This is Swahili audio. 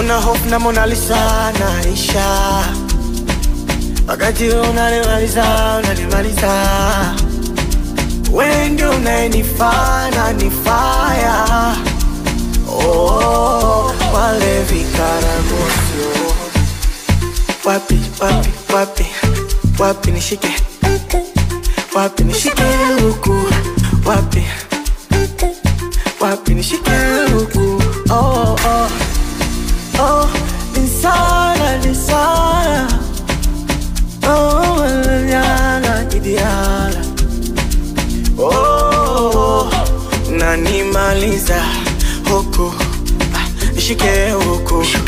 una hope na Mona Lisa naisha, wakati wewe unalimaliza unalimaliza, wewe ndio unayenifaa na nifaya oh, wale vikaragosio wapi wapi wapi wapi nishike wapi nishike huku wapi wapi nishike huku oh, oh. Oh, insana, insana. Oh, manana, idiala. Oh, nanimaliza huku Ah, nishike huku